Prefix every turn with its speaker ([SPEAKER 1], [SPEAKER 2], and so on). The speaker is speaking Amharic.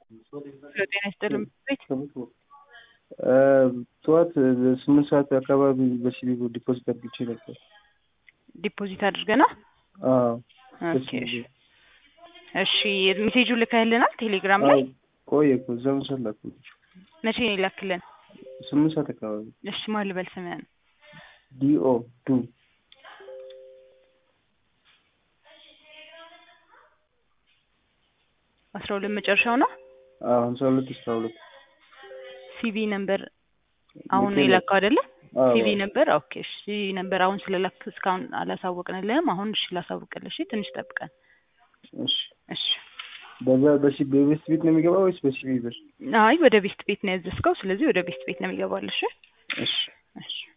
[SPEAKER 1] ጤና ይስጥልኝ ቤት
[SPEAKER 2] ጠዋት ስምንት ሰዓት አካባቢ በሲቢ ብር ዲፖዚት አድርጌ ነበር።
[SPEAKER 1] ዲፖዚት አድርገና
[SPEAKER 2] አዎ
[SPEAKER 1] ኦኬ እሺ እሺ ሜሴጁ ልከህልናል ቴሌግራም ላይ
[SPEAKER 2] ቆየ እኮ እዛ መሰል ላኩልሽ።
[SPEAKER 1] መቼ ነው የላክልን
[SPEAKER 2] ስምንት ሰዓት አካባቢ
[SPEAKER 1] እሺ ማን ልበል ስምህን
[SPEAKER 2] ዲኦ ዱ
[SPEAKER 1] አስራ ሁለት መጨረሻው ነው
[SPEAKER 2] አዎ ሀምሳ ሁለት አስራ ሁለት
[SPEAKER 1] ሲቪ ነምበር አሁን ነው የላከው አይደለ
[SPEAKER 2] አዎ።
[SPEAKER 1] ሲቪ ነበር ኦኬ እሺ ሲቪ ነበር አሁን ስለላክ እስካሁን አላሳወቅንልህም አሁን እሺ ላሳውቅልህ እሺ ትንሽ ጠብቀን
[SPEAKER 2] እሺ
[SPEAKER 1] እሺ
[SPEAKER 2] በዛ በሲ በቤስት ቤት ነው የሚገባው ወይስ በሲቢ ብር?
[SPEAKER 1] አይ ወደ ቤስት ቤት ነው ያዘዝከው ስለዚህ ወደ ቤስት ቤት ነው የሚገባል እሺ
[SPEAKER 2] እሺ
[SPEAKER 1] እሺ